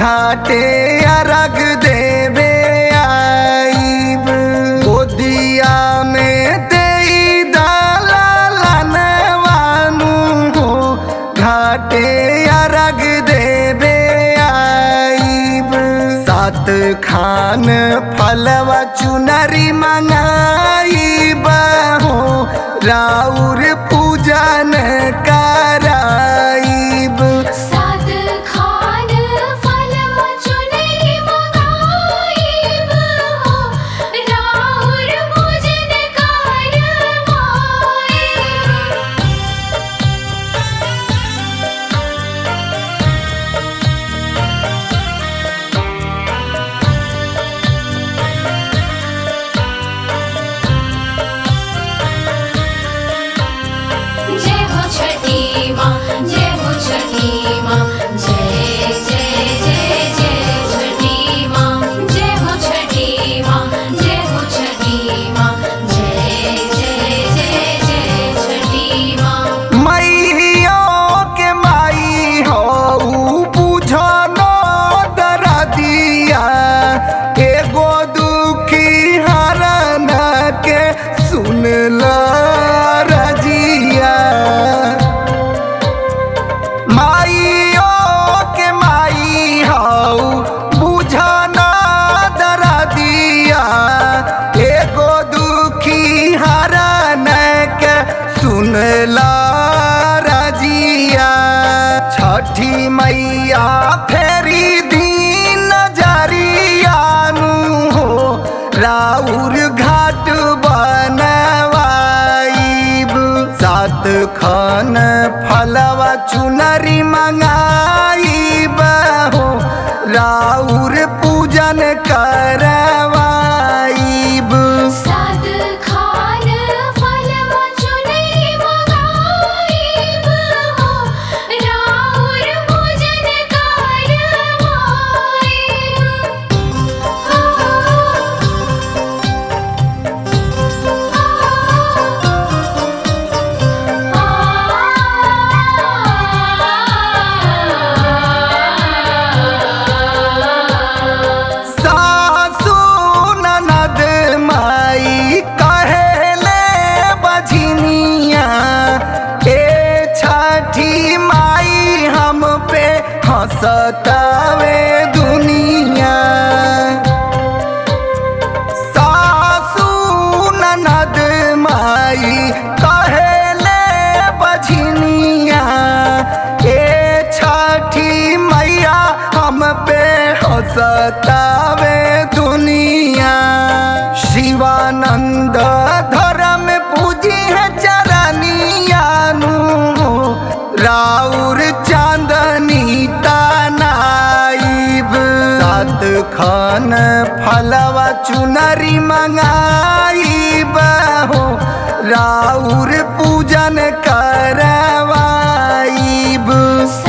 घाटे अरग देवे आईब गोदिया में देई दलालनवानु हो घाटे अरग देवे आईब सात खान फलवा चुनरी मंगाईब हो राउर पूजन कराईब सात खान फलवा चुनरी मंगाईब हो राउर पूजन करवाईब जय हो छठी माँ जय हो छठी माँ जय जय जय जय छठी माँ जय हो छठी माँ जय हो छठी माँ जय जय जय जय छठी माँ मैयो के माई हो बुझो न दरदिया एगो दुखी हरन के सुन ल रजिया माइयो के माई हो बुझो न दरदिया एगो दुखी हरन के सुन ल रजिया छठी मैया फेरी दीन जरियानु हो राउर घाट बनवाईब सात खन फलवा चुनरी मंगाईब हो राउर पूजन करवाईब सात खान फलवा चुनरी मंगाईब हो राउर पूजन करवाईब सासु ननद माई कहेले बझनिया ए छठी माई हम पे हंसतावे दुनिया सासु ननद माई कहेले बझनिया ए छठी मैया हम पे हंसतावे दुनिया शिवानंद धर्म पूजी है चरनियानु राउर चांदनी तानाइब सात खान फलवा चुनरी मंगाईब हो राउर पूजन करवाईब